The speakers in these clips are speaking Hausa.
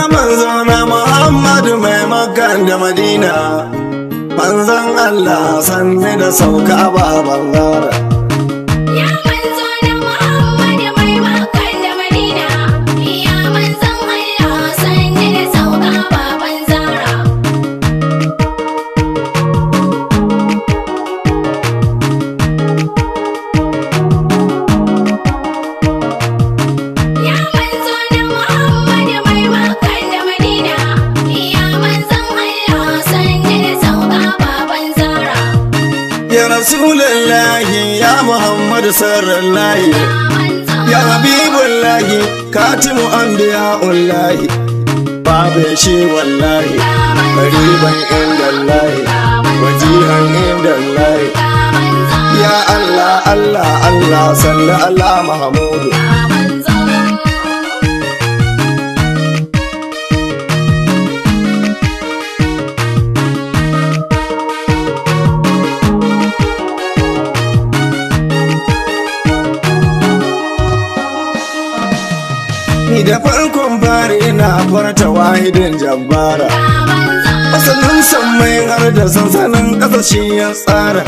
manzo na Muhammadu mai makan da Madina manzon Allah sanne da sauka baban zara Ya manzo na Muhammad mai Makka da Madina Ya manzon Allah sanni da sauka baban Zara Ya manzo na Muhammad mai Makka da Madina Ya manzon Allah sanni da sauka baban Zara ya rasulullahi ya Muhammadu sarrallahi Ya manzo ya habibullahi katimu anbiya'ullahi babu shi wallahi qariban indallahi wajihan indallahi ya Allah Allah Allah salli ala Muhammadu ni da farkon fari ina farta wahidin jabbara asalin sammai har da sansanin ƙasashe ya tsara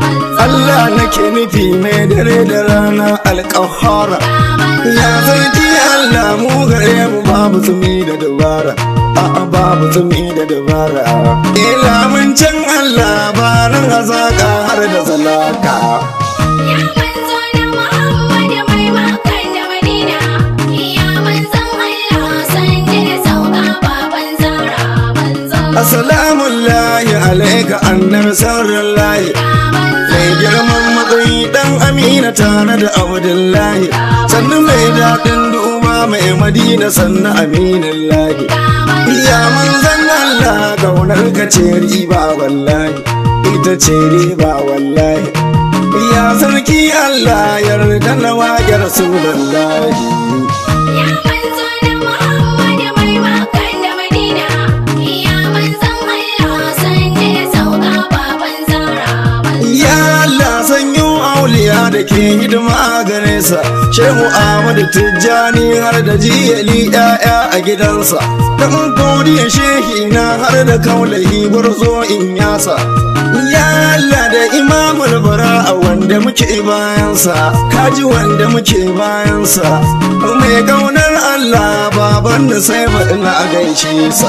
Allah nake nufi mai dare da rana alƙahara ya zargi Allah mu gare mu babu tsumi da dabara a'a babu tsumi da dabara ila mun can Allah ba nan hazaka har da zalaka Ya manzo na Muhammad mai Makka da Madina Ya manzon Allah sanni da sauka baban Zara manzo assalamu lahi alaika annabi sarrin lahi mai girman matsayi dan amina tare da abdullahi sannan mai daɗin duba mai madina sannan aminin lahi ya manzan Allah kaunar ka ce riba wallahi ita ce riba wallahi ya sarki Allah yarda na waƙe rasulullahi Ya manzo na Muhammad mai Makka da Madina Ya manzon Allah sanni da sauka baban Zara manzo Ya Allah sanyo auliya da ke hidima gare sa Shehu Ahmadu Tijjani har da jiyali ‘ya'ya a gidansa Dan kodiya shehi na har da kaulahi gwarzo in yasa Ya Allah da imamul bara wanda muke bayansa Kaji wanda muke bayansa Mai kaunar Allah baban da sai ba ina gaishe sa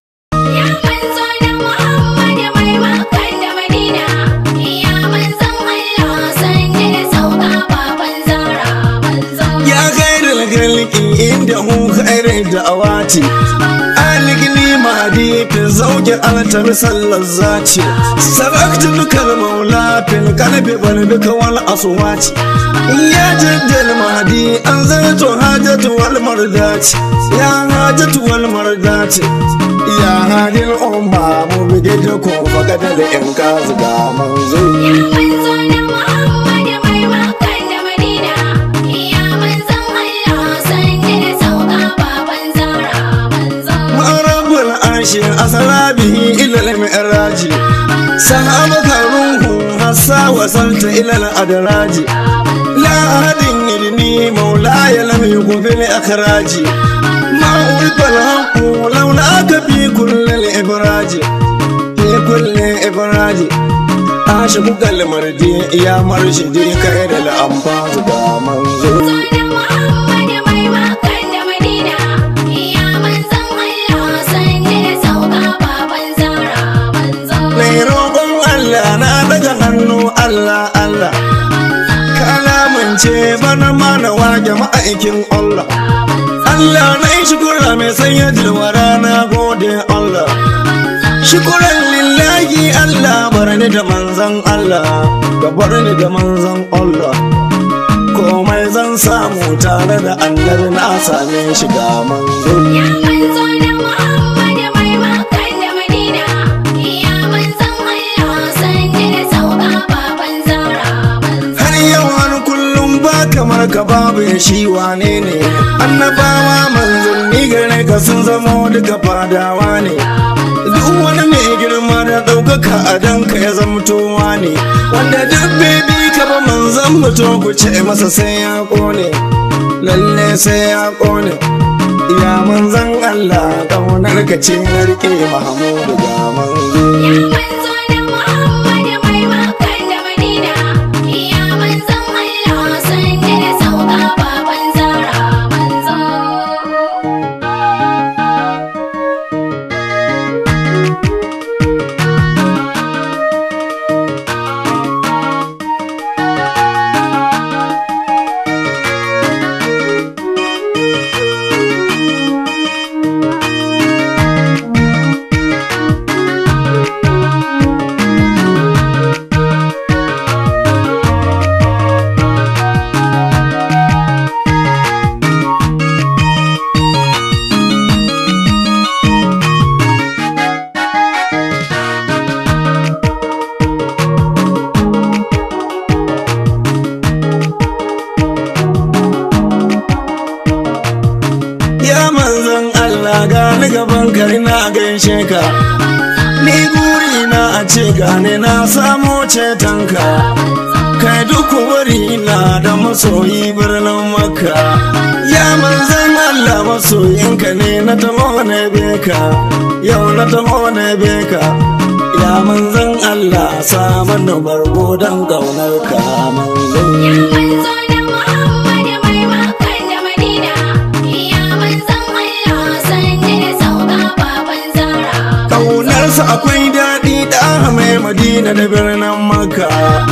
Ya manzo na Muhammad mai Makka da Madina Ya manzon Allah sanni da sauka baban Zara manzo Ya gairar galki inda hu khairar da'awati Aligni mahdi fi zauki altar sallar zaci Sarakta dukkan maula fil kalbi bal bika wal aswati Ya jaddal mahdi an zarto hajatu wal mardati Ya hajatu wal mardati Ya hadil umma mu bige da ko fagada da yan kazu ga manzo Ya manzo na Muhammad mai Makka da Madina Ya manzon Allah sanni da sauka baban Zara manzo Marabul arshi asalabihi ilal mi'raji sahabaka ruhu hassa wasalta ilal adraji la ahadin yidni maulaya lam yuqbil akhraji ma ulqal haqu law laka fi kulli ibraji fi kulli ibraji ashiku kalmardi ya marshidi kai da al'amfaz da manzo na Muhammad mai Makka da Madina Ya manzon Allah sanni da sauka baban Zara manzo mai roƙon Allah na daga hannu Allah Allah kalamance bana mana wage ma'aikin Allah Allah na yi shukura mai sanya jirwara na gode Allah shukuran lillahi Allah barani da manzan Allah ka barani da manzan Allah komai zan samu tare da annabi na same shi ga manzo Ya manzo na Muhammad mai Makka da Madina Ya manzon Allah sanni da sauka baban Zara manzo har yau har kullum ba kamar ka babu ya shi wane ne annabawa manzanni gare ka sun zamo duka fadawa ne duk wani mai girma da ɗaukaka a danka ya zamtowa ne wanda duk bebi ka ba manzan mutum ku ce masa sai ya kone lalle sai ya kone ya manzan Allah kaunar ka ce na rike mahamudu ga manzo Ya manzo na Muhammadu mai Makka da Madina Ya manzon Allah sanye da sauka baban Zara manzo ya manzon Allah gani gaban kari na gaishe ka ni guri na a ce gane na samo cetonka kai duk wari na da masoyi birnin makka ya manzon Allah masoyinka ne na taho na beka yau na taho na beka ya manzon Allah saman bargo don gaunar ka manzon Ya manzo na Muhammadu mai Makka da Madina Ya manzon Allah sanye da sauka baban Zara Ƙaunarsa akwai daɗi da mai madina da birnin maka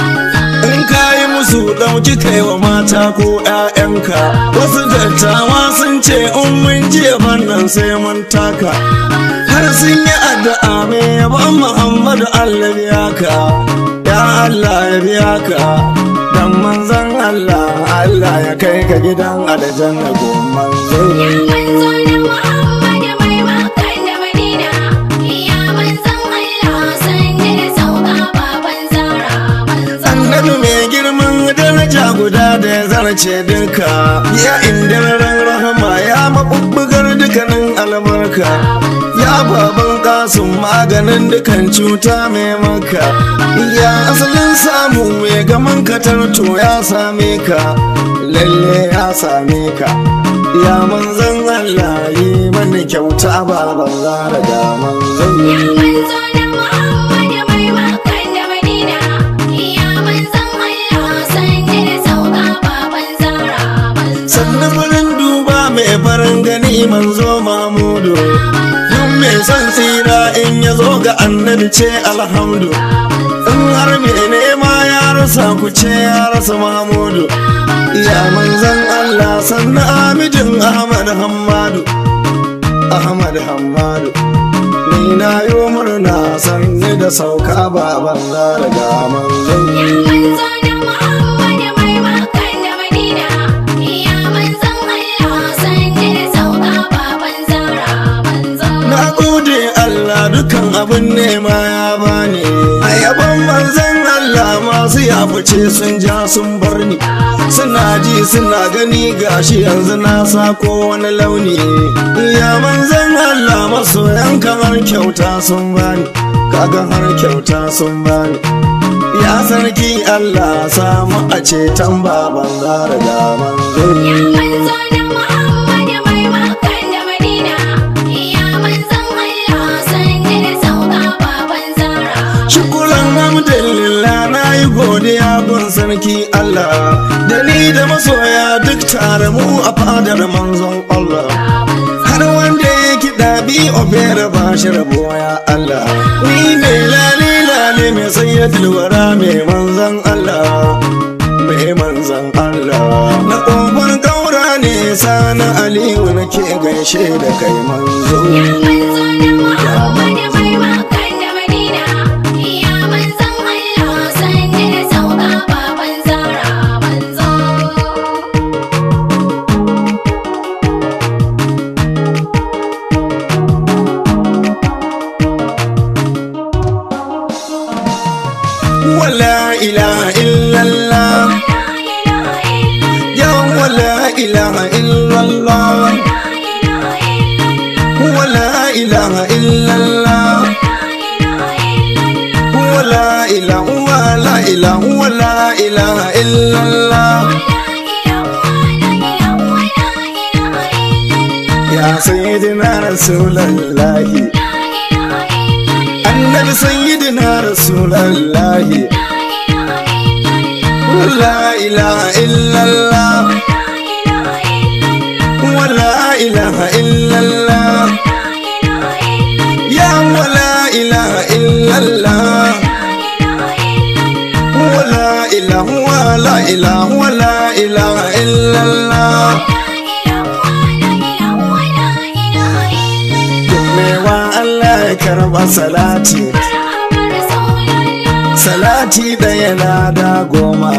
in ka yi musu ɗauki kai wa mata ko ‘ya'yanka wasu dattawa sun ce in mun jiya bannan sai mun taka har sun yi addu'a mai yaban muhammadu allah biya ka ya allah ya biya ka dan manzon allah allah ya kai ka gidan aljanna gomman Ya manzo na Muhammadu mai Makka da Madina Ya manzon Allah sanye da sauka baban Zara manzo annabi mai girman daraja guda da ya zarce duka ya indiraran rahama ya mabubbugar dukanin albarka ya baban kasun maganin dukan cuta mai maka ya asalin samu mai gaman katarto ya same ka lalle ya same ka ya manzan Allah yi mani kyauta baban zara da manzan Ya manzo na Muhammadu mai Makka da Madina Ya manzon Allah sanye da sauka baban Zara manzo sannan farin duba mai farin gani manzo mamudu duk mai son tsira in ya zo ga annabi ce alhamdu in har mai nema ya rasa ku ce ya rasa mamudu ya manzan allah sannan amidin ahmad hammadu ahmad hammadu ni na yi murna sanni da sauka baban zara ga manzan Ya manzo na Muhammadu mai Makka da Madina Ya manzon Allah sanye da sauka baban Zara manzo Na gode Allah dukan abin nema ya bani A yaban manzan Allah masu yafuce sun ja sun bar ni Suna ji suna gani gashi yanzu na sako wani launi Ya manzan Allah masoyan kamar kyauta sun bani Kaga har kyauta sun bani Ya sarki Allah samu a ceton baban zara da manzon Ya manzo na Muhammadu mai Makka da Madina Ya manzon Allah sanye da sauka baban Zara Shukuran alhamdulillah na yi godiya gun sarki Allah da ni da masoya duk tare mu a fadar manzon Allah har wanda ya kiɗa bi obera ba shi rabo ya Allah ni mai lale lale mai sayyadul wara mai manzon Allah mai manzon Allah na ƙofar gaura ne sana aliyu nake gaishe da kai manzo Ya manzo na Muhammadu mai Makka da Madina Ya manzon Allah sanye da sauka baban Zara manzo wala ilaha illallah ya wala ilaha illallah wala ilaha illallah wala ilaha wala ilaha wala ilaha illallah ya ya sayyidina rasulallahi annabi sayyidina rasulallahi la ilaha illallah wala ilaha illallah ya wala ilaha illallah wala ilaha wala ilaha wala ilaha illallah mewa Allah ya karba salati salati ɗaya lada goma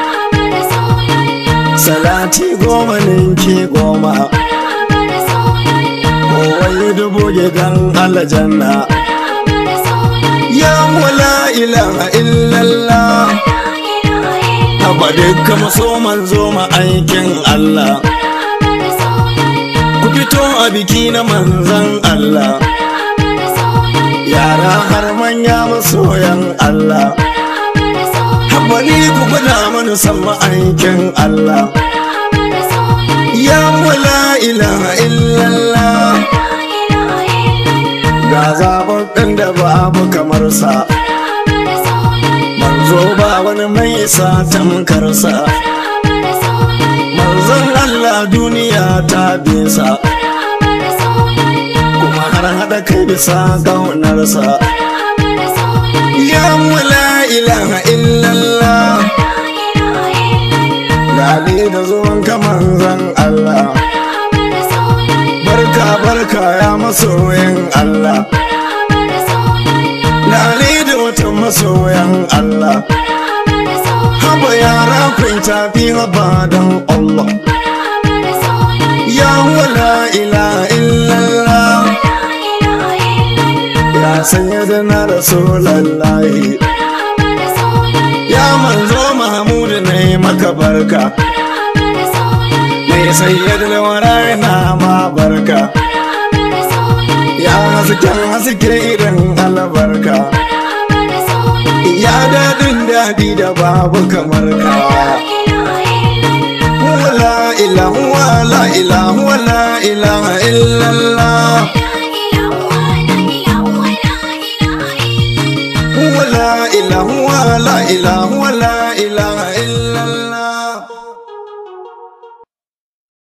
salati goma ninki goma kowai dubu gidan aljanna ya wala ilaha illallah haba dukka maso manzo ma aikin Allah ku fito a biki na manzan Allah yara har manya masoyan Allah haba ni ku gwada mana san aikin Allah ya wala ilaha illallah ga zaɓaɓɓen da babu kamar sa manzo ba wani mai sa tamkarsa manzon Allah duniya ta bisa kuma har haɗa kai bisa ƙaunarsa ya wala ilaha illallah lale da zuwan manzon Allah barka barka ya masoyin Allah lale da wata masoyan Allah haba yara kun tafi haba don Allah ya wala ilaha illallah ya sanya da na rasulallahi ya manzo mahmudu ne maka barka mai sayyad lawara na ma barka ya hasken haske irin albarka ya daɗin daɗi da babu kamar ka wala ilahu wala ilahu wala ilaha illallah wala ilahu wala ilahu